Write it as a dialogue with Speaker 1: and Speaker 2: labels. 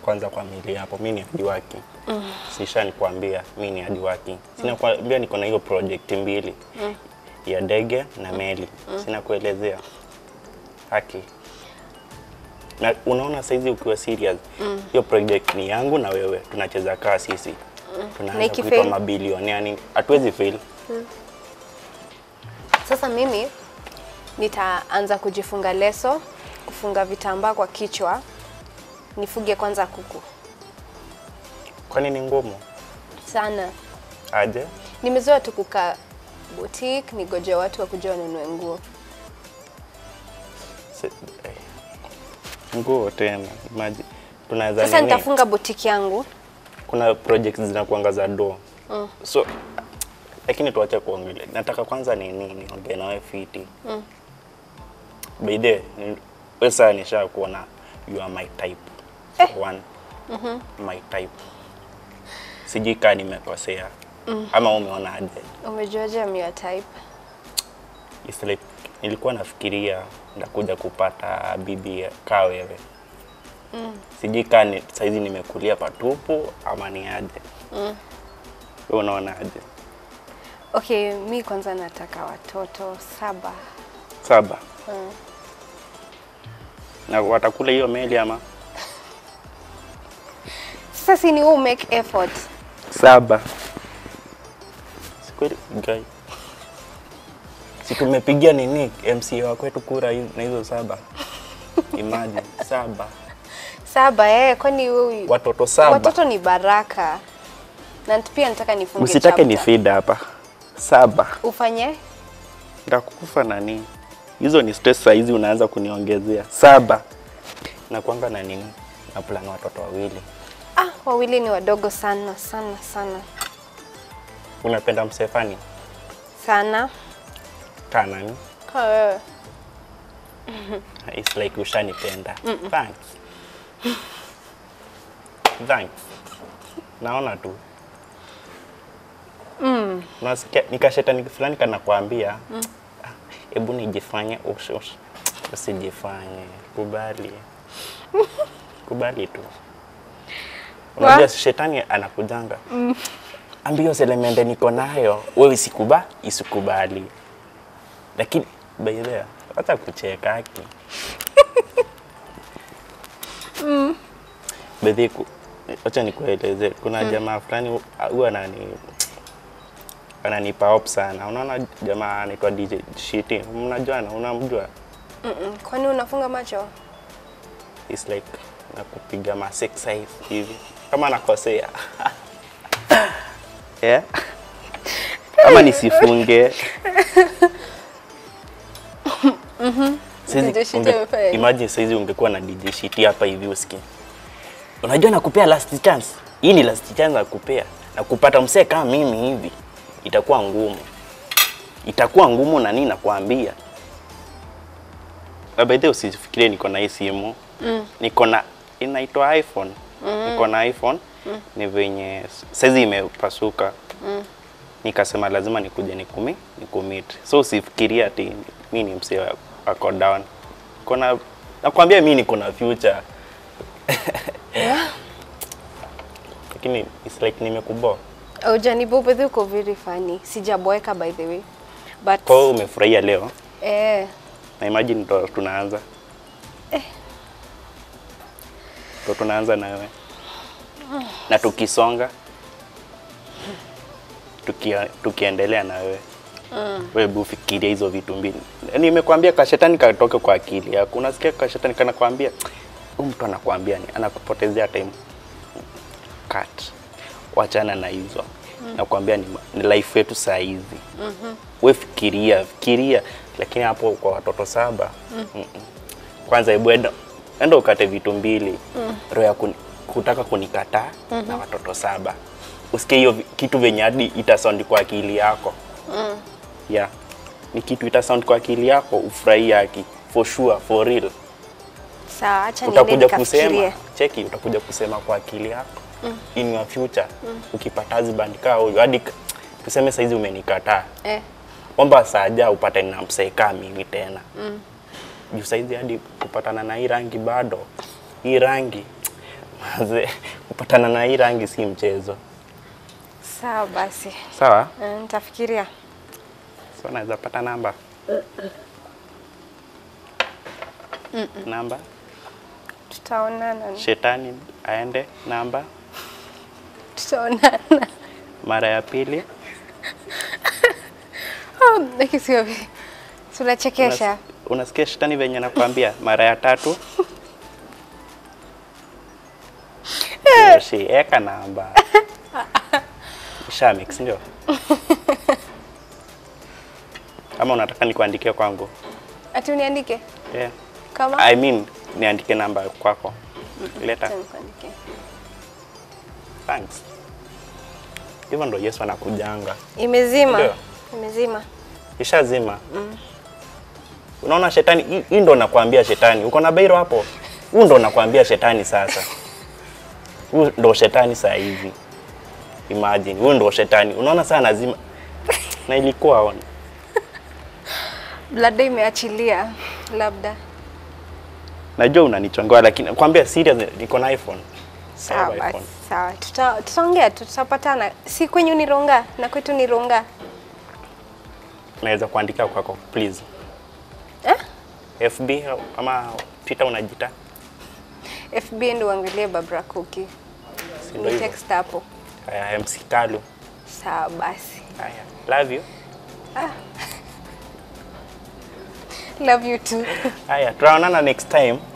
Speaker 1: kwanza kwa mili hapo, mi ni hadi working. Sisha nikwambia mi ni hadi working. Sina kuambia niko na hiyo project mbili ya ndege na meli. Sina kuelezea haki na unaona saizi ukiwa serious hiyo project ni yangu na wewe tunacheza kaa sisi
Speaker 2: Na
Speaker 1: tunaanza
Speaker 2: ikifail?
Speaker 1: kuitwa mabilioni yani hatuwezi fail
Speaker 2: Sasa mimi nitaanza kujifunga leso, kufunga vitambaa kwa kichwa, nifuge kwanza kuku
Speaker 1: kwani ni ngumu
Speaker 2: sana.
Speaker 1: aje
Speaker 2: Nimezoea tu kukaa boutique, nigoje watu wakuja wanunue nguo.
Speaker 1: Se- eh, nguo tena maji tunaweza
Speaker 2: Sasa
Speaker 1: nini?
Speaker 2: nitafunga boutique yangu.
Speaker 1: kuna projects zinakuanga za do so lakini tuache kuongelea nataka kwanza nini niongee nawe fiti mm. by the way, ni- wewe sasa nisha kuona you are my type eh. one my type sijui kaa nimekosea ama umeona aje
Speaker 2: Umejuaje I'm your type?
Speaker 1: It's like, nilikuwa nafikiria ndakuja kupata bibi kaa wewe mm. sijui kaa ni, saizi nimekulia patupu ama ni aje mm. wewe unaona aje
Speaker 2: Okay, mi kwanza nataka watoto saba.
Speaker 1: saba na watakula hiyo meli ama
Speaker 2: Sasa si ni wewe make effort.
Speaker 1: saba Si kweli guy si tumepigia nini MCA wa kwetu kura hizo- na hizo saba imagine saba
Speaker 2: Saba eh, kwani wewe
Speaker 1: watoto saba
Speaker 2: watoto ni baraka. Na pia nataka nifunge
Speaker 1: msitake ni
Speaker 2: chapter.
Speaker 1: feed hapa saba
Speaker 2: Ufanye?
Speaker 1: ndakufa nani hizo ni stress saa hizi unaanza kuniongezea saba na kwanga na nini na plan watoto wawili
Speaker 2: Ah, wawili ni wadogo sana sana sana
Speaker 1: unapenda msefani
Speaker 2: sana.
Speaker 1: kaa nani
Speaker 2: Kwa wewe.
Speaker 1: It's like ushanipenda. Thanks. Thanks. Naona tu. Mm. Nasikia nikashetani fulani kanakuambia "Ah, hebu nijifanye ush, ush. Usijifanye. Kubali. Kubali tu. Unajua shetani anakujanga. Ambio selemende niko nayo, wewe isikuba, isikubali. Lakini by the way, hata kucheka haki. Bedhi, ku- acha nikueleze, kuna jamaa fulani hu- huwa anani ananipa hope sana. Unaona jamaa anaitwa DJ Shiti, mnajuana, unamjua?
Speaker 2: Mm-mm. Kwani unafunga macho?
Speaker 1: It's like nakupiga ma six eyes hivi kama nakosea yeah? ama nisifunge Saizi
Speaker 2: DJ Shiti
Speaker 1: unge-
Speaker 2: amefanya nini?
Speaker 1: imagine saizi ungekuwa na DJ Shiti hapa hivi usikie unajua nakupea last chance hii ni last chance nakupea na kupata msee kama mimi hivi itakuwa ngumu itakuwa ngumu na nini nakwambia Na by the way usifikirie niko na hii simu mm. niko na inaitwa iPhone mm. niko na iPhone mm. ni venye saizi imepasuka mm. nikasema lazima nikuje nikumi nikumit so usifikirie ati mi ni msee wa- wako down kona nakwambia mi niko na future lakini it's like nimekuboa
Speaker 2: Ujanibu bedhi uko very funny. Sijaboeka by the way. But
Speaker 1: kwa hiyo umefurahia leo
Speaker 2: eh
Speaker 1: na imagine ndo tunaanza ndo tunaanza na wewe na tukisonga tukia, tukiendelea na wewe wewe hebu fikiria hizo vitu mbili nimekwambia kashetani katoke kwa akili yako unasikia kashetani kanakwambia huyu mtu anakwambia ni anakupotezea time cut wachana na hizo nakwambia ni, ni life yetu saa hizi we fikiria fikiria lakini hapo kwa watoto saba mm-mm. kwanza hebu enda enda ukate vitu mbili roho ya kuni, kutaka kunikataa na watoto saba usikie hiyo vi- kitu venye hadi itasound kwa akili yako yeah ni kitu itasound kwa akili yako ufurahi yaki for sure for real
Speaker 2: sawa, acha niende
Speaker 1: utakuja kusema
Speaker 2: nikafikirie.
Speaker 1: cheki utakuja kusema kwa akili yako in your future ukipata husband kaa huyo hadi k- tuseme saizi umenikataa
Speaker 2: Eh.
Speaker 1: omba saja upate na mseka mimi tena mm. juu saizi hadi kupatana na hii rangi bado hii rangi Mazee, kupatana na hii rangi si mchezo.
Speaker 2: Sawa basi,
Speaker 1: Sawa?
Speaker 2: Eh, nitafikiria.
Speaker 1: So naweza pata namba. Namba.
Speaker 2: Tutaonana,
Speaker 1: Shetani aende namba
Speaker 2: tutaonana.
Speaker 1: mara ya pili.
Speaker 2: Oh, lakini sio vi- tunachekesha.
Speaker 1: Unas- Unasikia shetani venye nakwambia mara ya tatu. Yoshi, eka namba. Isha mix ndio. Ama unataka nikuandikie kwangu?
Speaker 2: Ati uniandike
Speaker 1: Yeah.
Speaker 2: kama
Speaker 1: I mean niandike namba kwako. Leta.
Speaker 2: Acha nikuandikie.
Speaker 1: Thanks. Hivyo ndo Yesu anakujanga.
Speaker 2: Imezima,
Speaker 1: Ndio.
Speaker 2: imezima.
Speaker 1: Ishazima. Unaona shetani, hii- hii ndo nakwambia shetani. Uko na beiro hapo? Huu ndo nakwambia shetani sasa. Huu ndo shetani saa hivi. Imagine, huu ndo shetani. Unaona saa nazima. Na ilikuwa on.
Speaker 2: Labda imeachilia, labda.
Speaker 1: Najua unanichongoa lakini nakwambia serious niko na iPhone.
Speaker 2: Sawa
Speaker 1: Sawa,
Speaker 2: basi,
Speaker 1: iPhone.
Speaker 2: sawa. Tuta- Tutaongea tu, tutapatana. Si kwenyu ni Ronga na kwetu ni Ronga.
Speaker 1: Naweza kuandika kwako please.
Speaker 2: Eh?
Speaker 1: FB ama Twitter unajita?
Speaker 2: FB ndio uangalie Babra Cookie.
Speaker 1: Si ndo
Speaker 2: Ni
Speaker 1: hivyo.
Speaker 2: text hapo.
Speaker 1: Haya, MC Kalu.
Speaker 2: Sawa basi.
Speaker 1: Haya, love you.
Speaker 2: Love you too.
Speaker 1: Haya, tutaonana next time.